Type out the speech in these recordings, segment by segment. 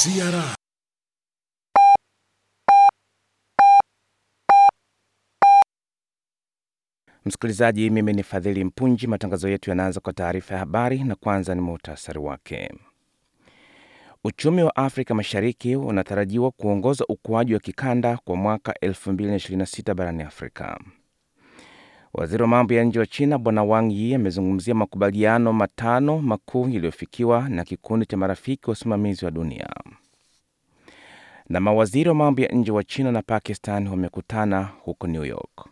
CRI Msikilizaji, mimi ni Fadhili Mpunji. Matangazo yetu yanaanza kwa taarifa ya habari, na kwanza ni muhtasari wake. Uchumi wa Afrika Mashariki unatarajiwa kuongoza ukuaji wa kikanda kwa mwaka 2026 barani Afrika. Waziri wa mambo ya nje wa China Bwana Wang Yi amezungumzia makubaliano matano makuu yaliyofikiwa na kikundi cha marafiki wa usimamizi wa dunia. Na mawaziri wa mambo ya nje wa China na Pakistan wamekutana huko New York.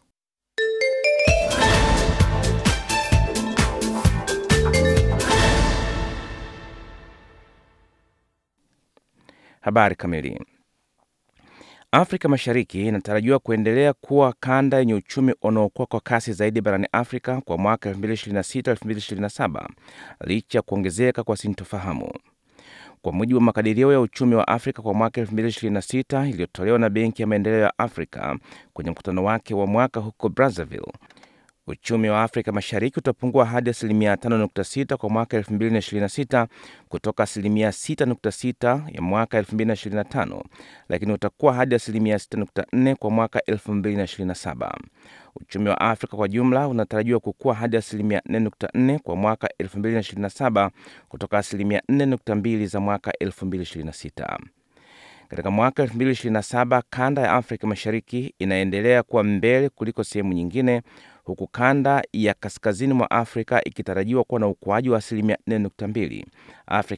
Habari kamili. Afrika Mashariki inatarajiwa kuendelea kuwa kanda yenye uchumi unaokua kwa kasi zaidi barani Afrika kwa mwaka 2026-2027 licha ya kuongezeka kwa sintofahamu. Kwa mujibu wa makadirio ya uchumi wa Afrika kwa mwaka 2026 iliyotolewa na Benki ya Maendeleo ya Afrika kwenye mkutano wake wa mwaka huko Brazzaville, uchumi wa Afrika Mashariki utapungua hadi asilimia 5.6 kwa mwaka 2026 kutoka asilimia 6.6 ya mwaka 2025, lakini utakuwa hadi asilimia 6.4 kwa mwaka 2027. Uchumi wa Afrika kwa jumla unatarajiwa kukua hadi asilimia 4.4 kwa mwaka 2027 kutoka asilimia 4.2 za mwaka 2026. Katika mwaka 2027 kanda ya Afrika Mashariki inaendelea kuwa mbele kuliko sehemu nyingine, huku kanda ya kaskazini mwa Afrika ikitarajiwa kuwa na ukuaji wa asilimia 4.2. Afrika